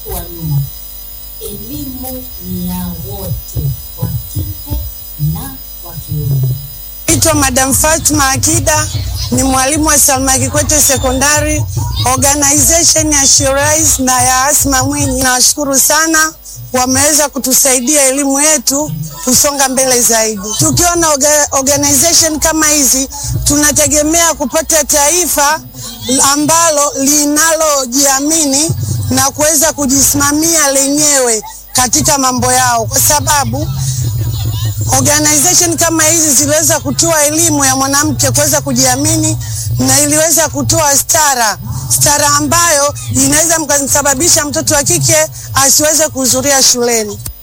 wa nyuma. Elimu ni ya wote, wa kike na wa kiume. Naitwa Madam Fatma Akida, ni mwalimu wa Salma Kikwete Sekondari, organization ya Shirais na ya Asma Mwinyi. Nawashukuru sana, wameweza kutusaidia elimu yetu kusonga mbele zaidi. Tukiwa na orga, organization kama hizi, tunategemea kupata taifa ambalo linalojiamini na kuweza kujisimamia lenyewe katika mambo yao, kwa sababu organization kama hizi ziliweza kutoa elimu ya mwanamke kuweza kujiamini na iliweza kutoa stara stara ambayo inaweza mkasababisha mtoto wa kike asiweze kuhudhuria shuleni.